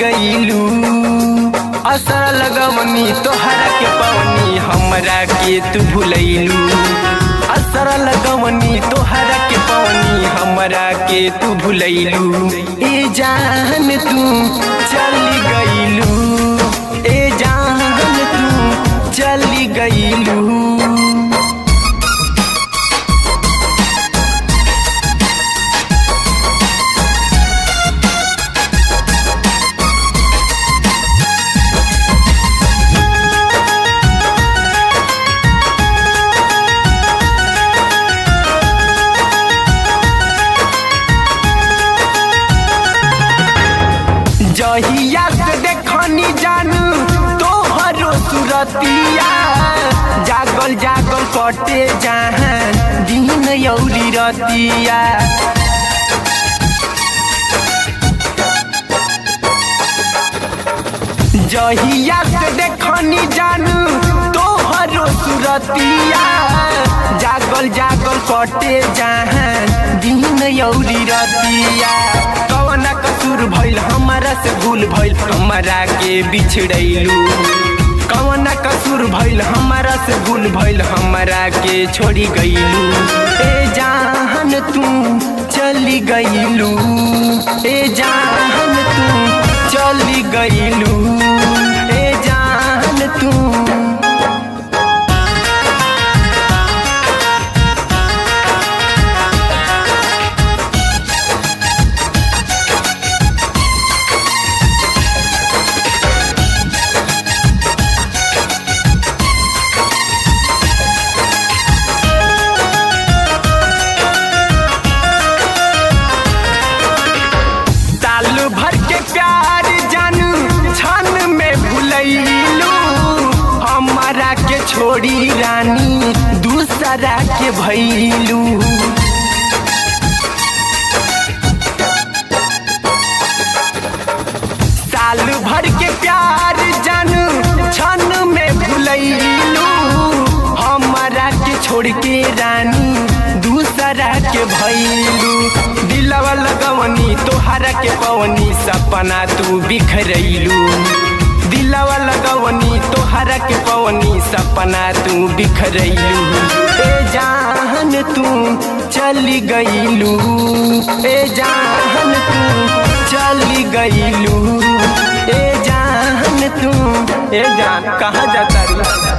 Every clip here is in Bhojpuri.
गईलू असर लगवनी तोहरा के पवनी हमरा के तू भूलैलू असर लगवनी तोहरा के पवनी हमरा के तू भूलैलू ए जान तू चली गईलू ए जान तू चली गईलू जहिया से देखनी जानू तोहरो सुरतिया जागल जागल कटे जहाँ दिन यौरी रतिया जहिया से देखनी जानू तोहरो सुरतिया जागल जागल कटे जहाँ दिन यौरी रतिया कवन कसूर भइल हमारा से भूल भइल हमारा के बिछड़ैलू कवन कसूर भइल हमारा से भूल भइल हमारा के छोड़ी गईलू ए जान तू चली गईलू ए जान तू चली गईलू ए जान तू साल भर के प्यार जानू छन में भूलैलू हमारा के छोड़ी रानी दूसरा के भैलू साल भर के प्यार जानू छन में भूलैलू हमारा के छोड़ के रानी दूसरा के भैलू दिलवा लगवनी तोहरा के पवनी सपना तू बिखरैलू दिलवा लगवनी तोहरा के पवनी सपना तू बिखरैलू ए जान तू चली गईलू ए जान तू चली गईलू ए जान तू ए जान कहाँ जाता रू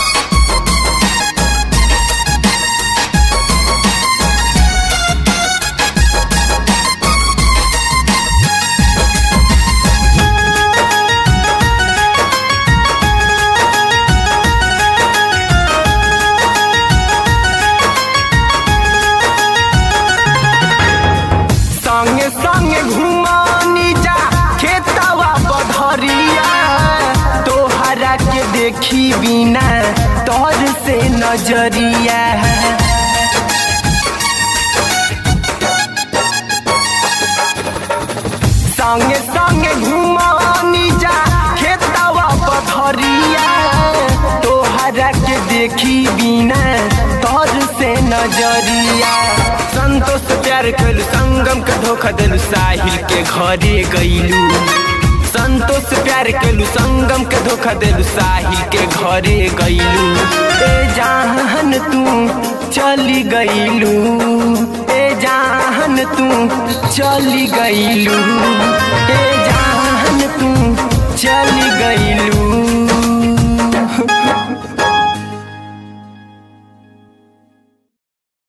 संगे संगे घुमानी जा खेतवा बधरिया तोहरा के देखी बिना तोर से नजरिया संगे संगे घुमानी जा खेतवा बधरिया तोहरा के देखी बिना तोर से नजरिया संतोष प्यार कलू संगम के धोखा दिलू साहिल के घरे गईलू संतोष प्यार कलू संगम के धोखा दिलू साहिल के घरे गईलू ए जान तू चली गईलू ए जान तू चली गईलू